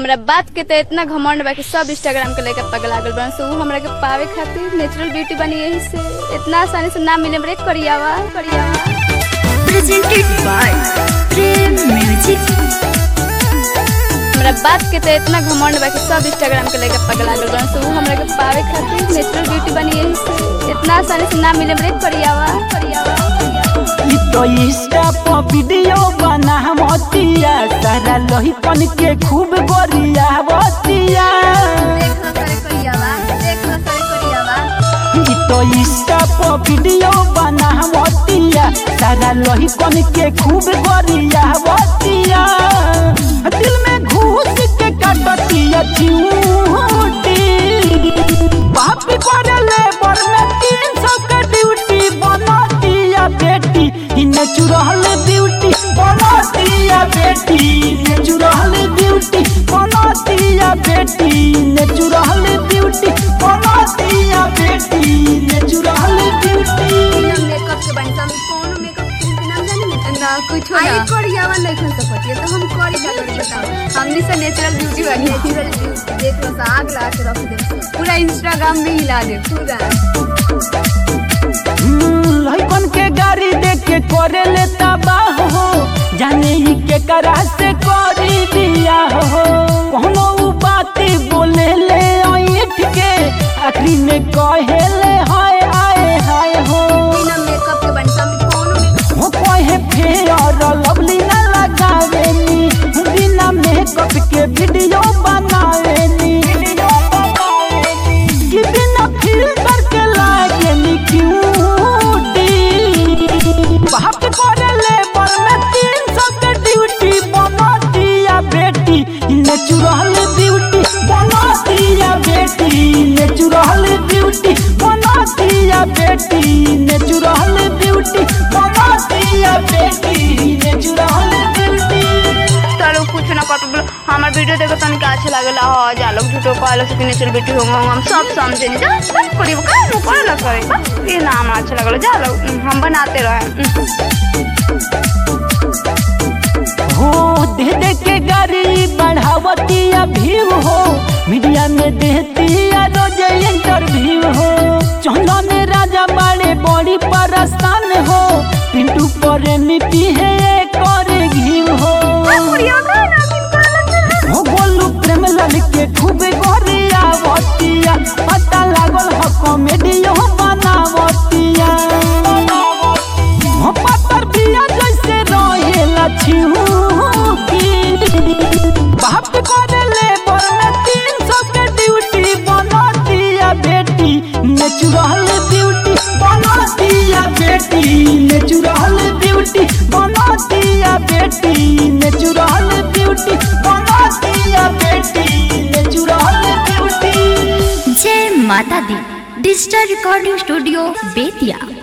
हमरा बात के तो इतना घमंड बा कि सब इंस्टाग्राम के लेके पगला गल बन से उ हमरा के पावे खातिर नेचुरल ब्यूटी बनी यही से इतना आसानी से ना मिले रे करियावा करियावा presented by Prem Music. हमरा बात के तो इतना घमंड बा कि सब इंस्टाग्राम के लेके पगला गल बन से उ हमरा के पावे खातिर नेचुरल ब्यूटी बनी यही से इतना आसानी से ना मिले रे करियावा करियावा इ तो इंस्टा पर वीडियो बना मतिया सारा लोहिपन के खूब गोरिया बतिया देखना करे करियावा देखना करे करियावा इ तो इंस्टा पर वीडियो बना मतिया सारा लोहिपन के खूब गोरिया बतिया दिल में घुस के काटतिया चिऊटी बाप पर लेबर में तीन सौ के ड्यूटी बनतिया बेटी इ नेचुरल ब्यूटी बनतिया बेटी नेचुरल ब्यूटी बनतिया बेटी नेचुरल ब्यूटी बनतिया बेटी नेचुरल ब्यूटी मेकअप के बनी हम कौन मेकअप के नाम जाने ना कुछ आई ना करियावा नहीं खन सकती तो हम करी का करी बताओ हमनी से नेचुरल ब्यूटी बनी नेचुरल ब्यूटी देख लो सा आग लगा के रख दे पूरा इंस्टाग्राम में हिला दे पूरा लइकन के गाड़ी देख के करे ले तबाह हो जाने ही के करा से करी दिया हो कोनो उ बात बोले ले ऐठ के आखिरी में कहे ले हाय आए हाय हो बिना मेकअप के बनी हम कौन मेकअप हो कहे फेर लवली ना लगावे नी बिना मेकअप के वीडियो बनावे नी कि बिना फिल्टर के लागे नी क्यूटी बाप करे लेबर में तीन सौ के ड्यूटी बना दिया बेटी नेचुरल ब्यूटी बना दिया बेटी नेचुरल ब्यूटी बना दिया बेटी नेचुरल ब्यूटी बना दिया बेटी नेचुरल ब्यूटी तारो कुछ ना कर बोलो हमार वीडियो देखो तन का अच्छा लागला हो जा लोग झूठो कहलो से कि नेचुरल ब्यूटी होंगे हम सब समझे नहीं जा बस करी वो का नु करे ला करे बस ये नाम अच्छा लागलो जा लोग हम बनाते रहे हो दे दे के गाड़ी बढ़ावतिया भीव हो मीडिया में देतिया रोज इंटरव्यू हो चौला में राजा बड़े बड़ी परस्तान हो पिंटू पर मिट्टी है करे घीव हो हो बोलू प्रेम लाल के खूब गोरिया बतिया पता लागल हो कॉमेडियो बनावतिया हो पत्थर बिया जैसे रहेला छिहूकी बाप करे लेबर में तीन सौ के ड्यूटी बना दिया बेटी नेचुरल ब्यूटी बना दिया बेटी नेचुरल ब्यूटी बना दिया बेटी नेचुरल ब्यूटी बना दिया बेटी नेचुरल ब्यूटी जय माता दी डिजिटल रिकॉर्डिंग स्टूडियो बेतिया